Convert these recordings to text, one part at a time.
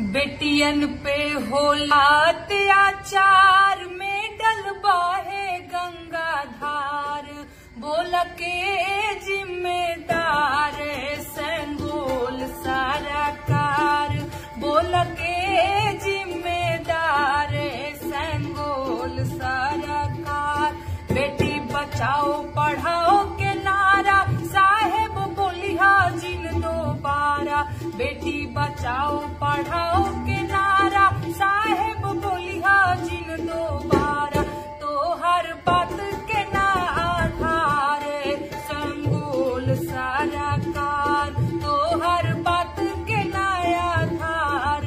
बेटियन पे होला अत्याचार में डलबा है गंगा धार बोल के जिम्मेदार संगोल सारा कार बोल के जिम्मेदार संगोल सारा कार बेटी बचाओ पढ़ाओ के नारा साहेब बोलिया जिन दोबारा बेटी बचाओ पढ़ाओ के नारा साहेब बोलिया जिन दोबारा तो हर बात के ना आधार संगोल सारा कार तो हर बात के ना आधार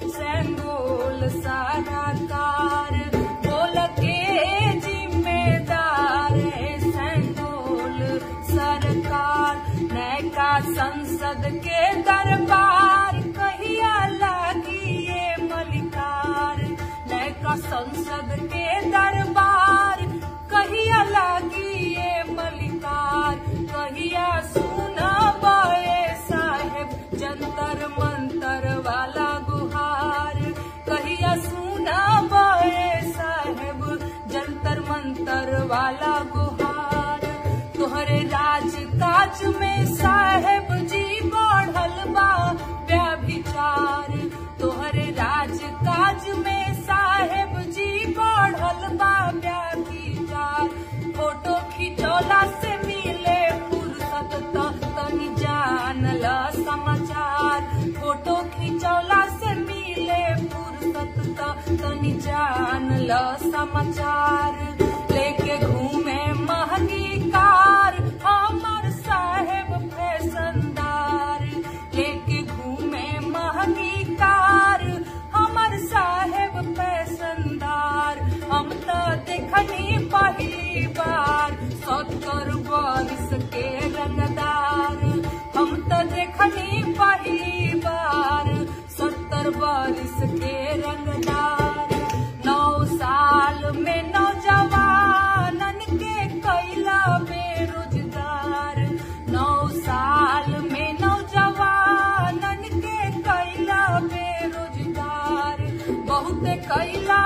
संगोल सारा कार बोल के जिम्मेदार संगोल सरकार नैका संसद के दरबार कहिया लागी ये मलिकार नैका संसद के दरबार कहिया लागी ये मलिकार कहिया सुना बाए साहेब जंतर मंतर वाला गुहार कहिया सुना बाए साहेब जंतर मंतर वाला गुहार तोहरे राज काज में साहेब जी बढ़ल बा व्यभिचार तोहरे राज काज में साहेब जी बढ़ल बा व्यभिचार फोटो खिचौला से मिले फुर्सत त तनी जानल समाचार फोटो खिचौला से मिले फुर्सत त तनी जानल समाचार लेके घूमे महंगी कार हमर साहेब फैशनदार लेके घूमे महंगी कार हमर साहेब फैशनदार हम तो देखनी पहली बार सत्तर वर्ष के रंगदार हम तो देखनी पहली बार सत्तर वर्ष के रंगदार नौ साल में नौजवानन के कैला बेरोजगार नौ साल में नौजवानन के कैला बेरोजगार बहुत कैला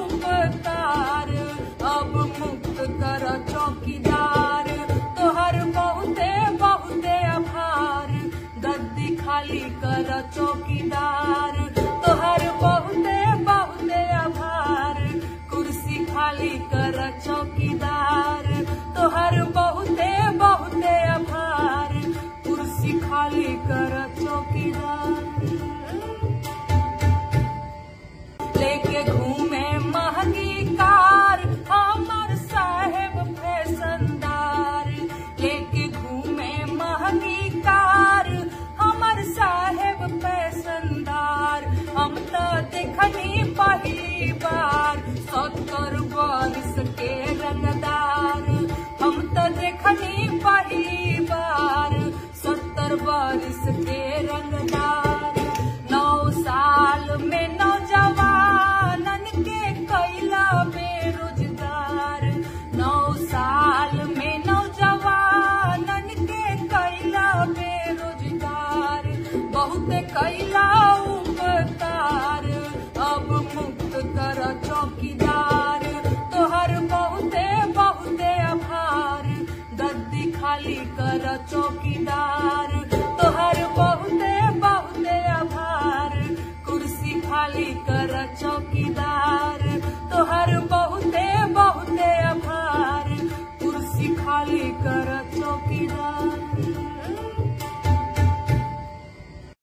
उपकार अब मुक्त कर चौकीदार तोहर बहुते बहुते आभार गद्दी खाली कर चौकीदार तोहर बहुते बहुते आभार कुर्सी खाली कर चौकीदार तोहर बहुते बहुते आभार कुर्सी खाली कर चौकीदार लेके घूमे महंगी कार हमर साहेब फैशनदार लेके घूमे महंगी कार हमर साहेब फैशनदार हम तो देखनी पहली बार सत्तर वर्ष के रंगदार हम तो देखनी पहली बार सत्तर वर्ष के रंगदार नौ साल में नौजवानन के कैला बेरोजगार नौ साल में नौजवानन के कैला बेरोजगार बहुत कैला उपकार अब मुक्त कर चौकीदार तोहर बहुते बहुते आभार गद्दी खाली कर चौकीदार तोहर बहुते बहुते आभार कुर्सी खाली कर चौकीदार